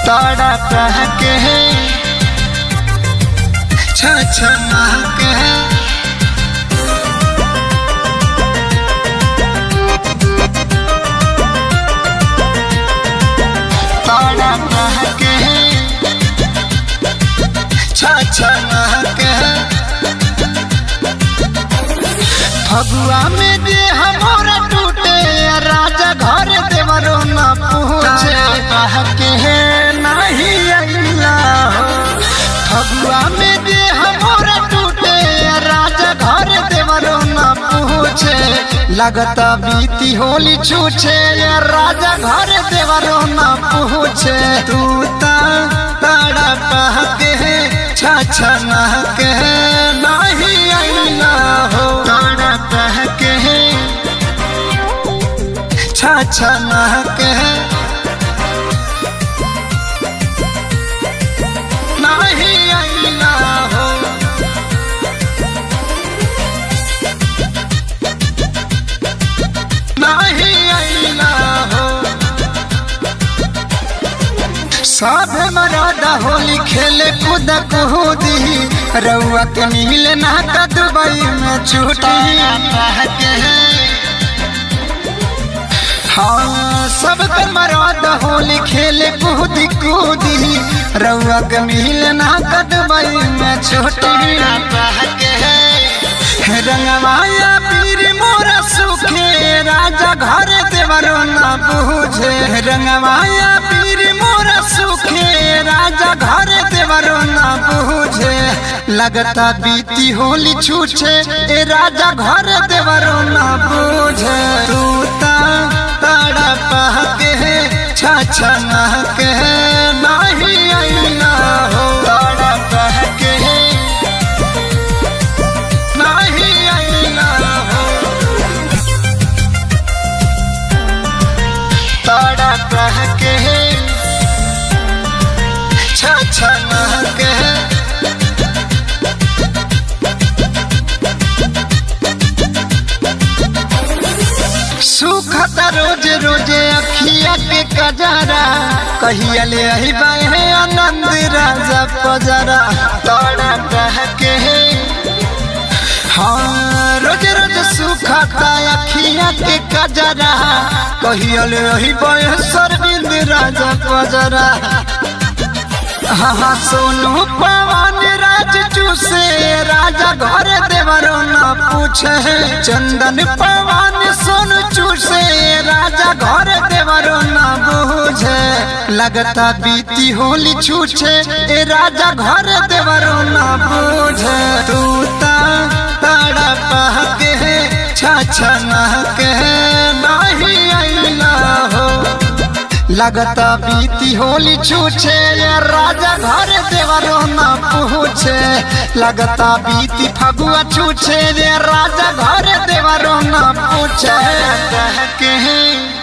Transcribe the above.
ताड़ा कह के छछना के ताड़ा कह के छछना के फगुआ में जे हमारा टूटे राजा घर देवरो न पूछे कह के नहीं अइला हो फगुआ में जे हमारा टूटे राजा घर देवरो न पूछे लगता बीती होली छूछे राजा घर देवरो न पूछे तू ता ताड़ा पह के छछना के नहीं अइला हो ताड़ा पह के छछना के नहीं अइला हो नहीं अइला हो सब मरादा होली खेले कूद कूदी रउआ के मिले ना का दुबई में छुट्टी हाँ सब के मरादा होली खेले कूदी कूदी रउआ के मिले ना का दुबई में छुट्टी रंगवाया पीर मोरा सुखे राजा घर देवरो ना पूछे रंगवाया पीर मोरा सुखे राजा घर देवरो ना पूछे लगता बीती होली छूछे ए राजा घर देवरो ना पूछे तू ता ताड़ा पह के छछना के नहीं अइला हो ताड़ा पह के नहीं अइला हो ताड़ा कह के छछना के सुखत रोज रोज अखिया के कजरा कहिया ले आई है आनंद राजा पजरा ताड़ा कह के हाँ रोज रोज सुखता अखिया के कजरा कहियल रही बयसर बिंद राजा पजरा हाँ हाँ सोनू पवन राज चूसे राजा घर देवरो न पूछे चंदन पवन सोनू चूसे राजा घर देवरो न बूझे लगता बीती होली छूछे ए राजा घर देवरो न बूझे तू ता ताड़ा पह के छछना के नहीं अइला हो लगता बीती होली छूछे ये राजा घर देवरो न पूछे लगता बीती फगुआ छूछे ये राजा घर देवरो न पूछे कह के